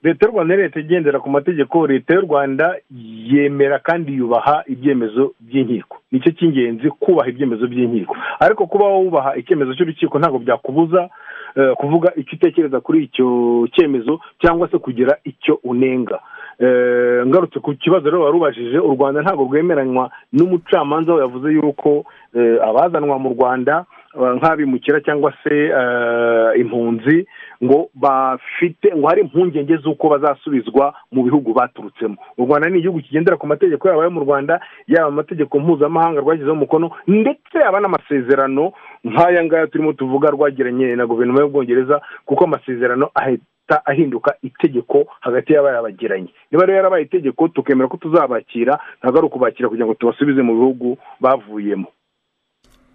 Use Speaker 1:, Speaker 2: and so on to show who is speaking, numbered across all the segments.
Speaker 1: leta y'u rwanda leta igendera ku mategeko leta y'u rwanda yemera kandi yubaha ibyemezo by'inkiko nicyo cy'ingenzi kubaha ibyemezo by'inkiko ariko kuba wubaha icyemezo cy'urukiko ntabwo byakubuza kuvuga icyo utekereza kuri icyo cyemezo cyangwa se kugira icyo unenga ngarutse ku kibazo rero warubajije u rwanda ntabwo rwemeranywa n'umucamanza we yavuze yuko abazanwa mu rwanda nk'abimukira cyangwa se impunzi ngo bafite ngo hari impungenge z'uko bazasubizwa mu bihugu baturutsemo u rwanda ni igihugu kigendera ku mategeko yaba ayo mu rwanda yaba amategeko mpuzamahanga rwashyizeho umukono ndetse yaba n'amasezerano nk'aya ngaya turimo tuvuga rwagiranye na guverinoma y'ubwongereza kuko amasezerano ahita ahinduka itegeko hagati y'abayabagiranye niba rero yarabaye itegeko tukemera ko tuzabakira ntabwo ari ukubakira kugira ngo tubasubize mu bihugu bavuyemo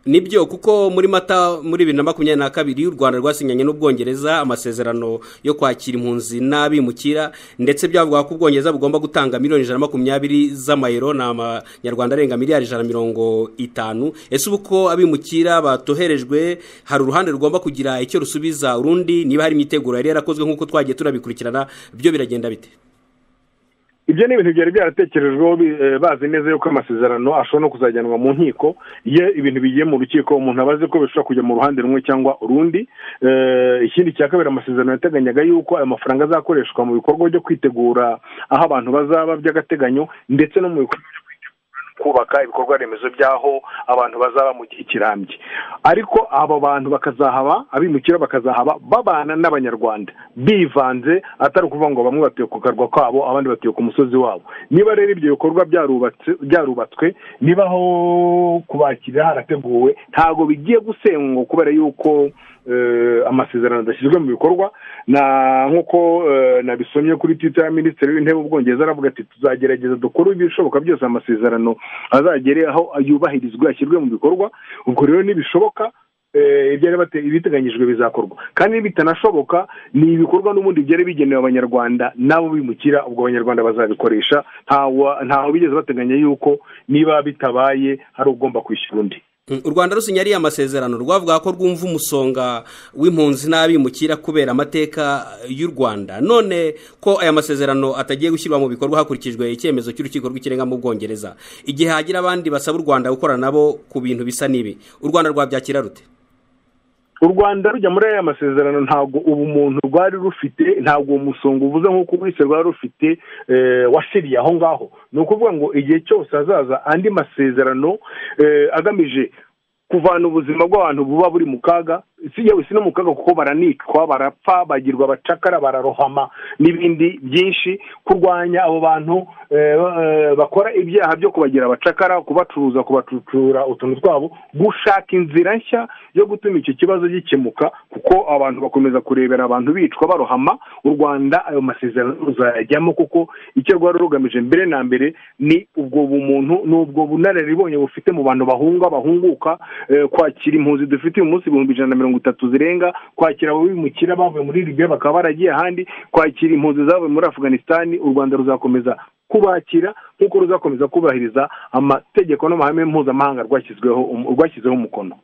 Speaker 2: nibyo kuko muri mata muri bibiri na makumyabiri na kabiri u rwanda rwasinyanye n'ubwongereza amasezerano yo kwakira impunzi n'abimukira ndetse byavuga ko ubwongereza bugomba gutanga miliyoni ijana na makumyabiri z'amayero ni amanyarwanda arenga miliyari ijana na mirongo itanu ese ubu ko abimukira batoherejwe hari uruhande rugomba kugira icyo rusubiza urundi niba hari imiteguro yari yarakozwe nk'uko twagiye turabikurikirana byo biragenda bite
Speaker 1: ibyo ni ibintu byari byaratekerejweho bazi neza yuko amasezerano ashobora no kuzajyanwa mu nkiko iyo ibintu bigiye mu rukiko umuntu aba azi ko bishobora kujya mu ruhande rumwe cyangwa urundi ikindi cya kabiri amasezerano yateganyaga yuko ayo mafaranga azakoreshwa mu bikorwa byo kwitegura aho abantu bazaba by'agateganyo ndetse no mu bikorwa byo kubaka ibikorwa remezo by'aho abantu bazaba mu gihe kirambye ariko abo bantu bakazahaba abimukira bakazahaba babana n'abanyarwanda bivanze atari ukuvuga ngo bamwe batuye ku karwa kabo abandi batuye ku musozi wabo niba rero ibyo bikorwa byarubatswe niba aho kubakira harateguwe ntabwo bigiye gusengwa kubera yuko amasezerano adashyizwe mu bikorwa nk'uko nabisomye kuri twita ya minisitiri w'intebe ubwongereza aravuga ati tuzagerageza dukore ibishoboka byose amasezerano azagere aho yubahirizwa ashyirwe mu bikorwa ubwo rero ntibishoboka ibyari ibiteganyijwe bizakorwa kandi bitanashoboka ni ibikorwa n'ubundi byari bigenewe abanyarwanda nabo bimukira ubwo abanyarwanda bazabikoresha ntawe bigeze bateganya yuko niba bitabaye hari ugomba kwishyura undi
Speaker 2: u rwanda rusinya ariya masezerano rwavuga ko rwumva umusonga w'impunzi n'abimukira kubera amateka y'u rwanda none ko aya masezerano atagiye gushyirwa mu bikorwa hakurikijwe icyemezo cy'urukiko rw'ikirenga mu bwongereza igihe hagira abandi basaba u rwanda gukorana nabo ku bintu bisa n'ibi u rwanda rwabyakira rute
Speaker 1: u rwanda rujya muri aya masezerano ntabwo ubumuntu rwari rufite ntabwo uwo musonga uvuze nk'uko ubwise rwari rufite wasiriye aho ngaho ni ukuvuga ngo igihe cyose hazaza andi masezerano agamije kuvana ubuzima bw'abantu buba buri mu kaga yewe si no mu kaga kuko baranicwa barapfa bagirwa abacakara bararohama n'ibindi byinshi kurwanya abo bantu bakora ibyaha byo kubagira abacakara kubacuruza kubacucura utuntu twabo gushaka inzira nshya yo gutuma icyo kibazo gikemuka kuko abantu bakomeza kurebera abantu bicwa barohama u rwanda ayo masezerano ruzayajyamo kuko icyo rwari rugamije mbere na mbere ni ubwo bumuntu ni ubwo bunararibonye bufite mu bantu bahunga bahunguka kwakira impunzi dufite uyu munsi ibihumbi ijana na mirongo itatu zirenga kwakira ababimukira bavuye muri libiya bakaba baragiye ahandi kwakira impunzi zavuye muri afuganisitani u rwanda ruzakomeza kubakira nk'uko ruzakomeza kubahiriza amategeko n'amahame mpuzamahanga rwashyizeho umukono